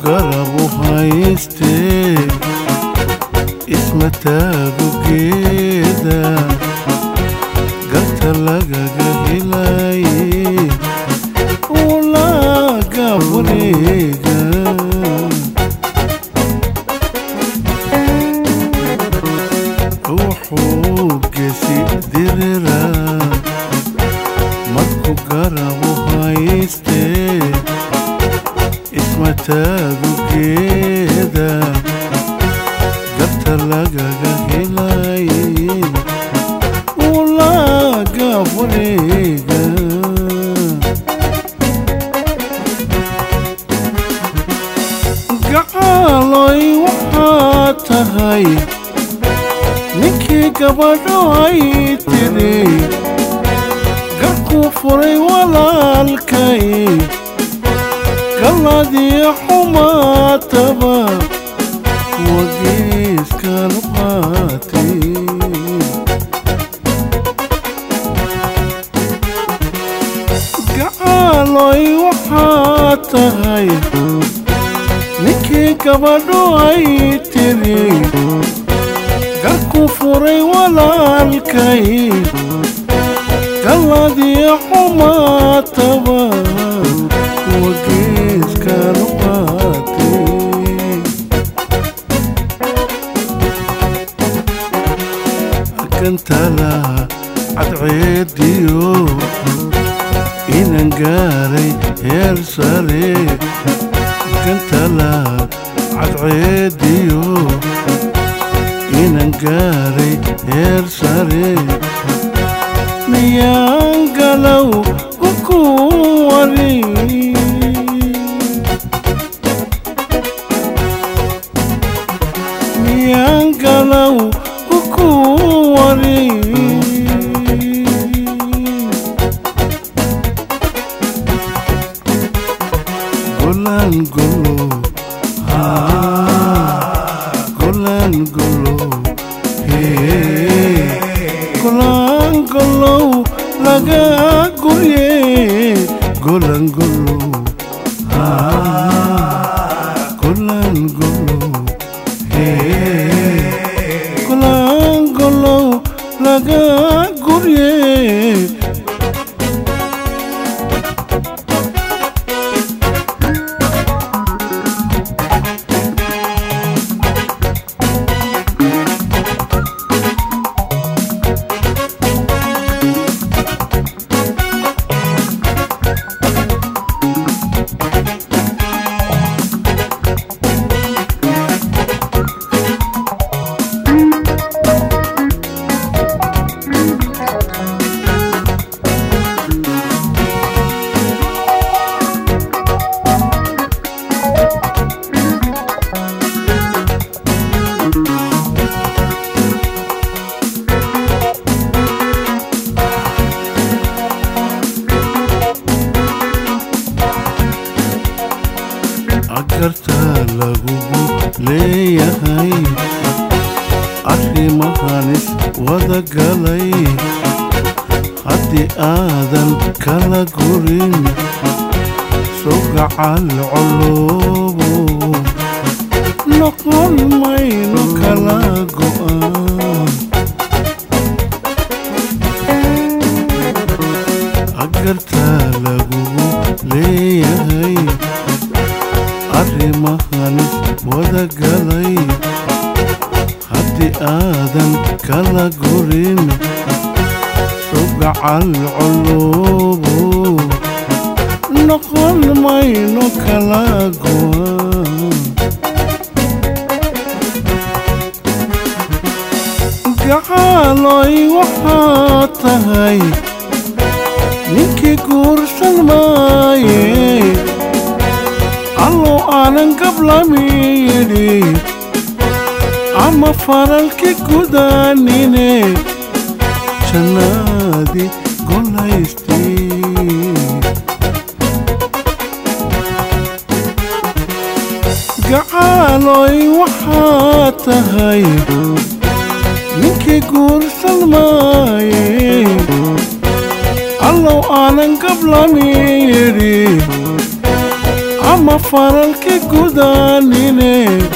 garabu haystee isma taago geeda garta lagaga helaye ulaaga wareega wuxuu gesi dirira marku garabu haystee isma taago geeda garta lagaga helaye ulaaga wareega gacaaloy waxaa tahay ninkii gabadho ay tiri garkuu furay walaalkay galladii xumaataba wageeskan qaatay gacaaloy waxaa tahay ninkii gabadho ay tiri garku furay walaalkay galladii xumaataba wageeskan qaatay kantala cadceediyo inan gaaray heer sare kantala cadceediyo inan gaaray heer sare miyaan galow uku wari miyaan galow uku wari golan golo golan golo golan golow laga gurye golan golo golan golo golan golow laga gurye agartaa lagugu leeyahay arrimahanis wada galay haddii aadan kala gurin sogacal coloobo noqon mayno kala go'an agartaa lagugu leeyahay arrimahanis wada galay haddii aadan kala gurin sogacal coloobo noqon mayno kala go'an gacaaloy waxaa tahay ninkii guursan maaye allow aanan gablamiyidhi ama faralki gudaanine jannaadi golaystii gacaaloy waxaa tahay ninkii guursan maaye allow aanan gablamiyidhi ama faralka gudaanine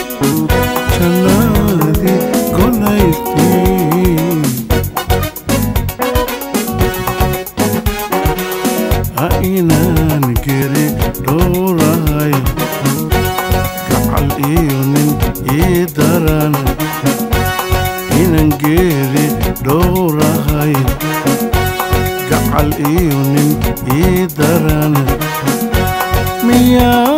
jannadii golaystii ha inaan geri dhowrahay gacal iyo nin ii daran inaan geeri dhowrahay gacal iyo nin ii daran miyaa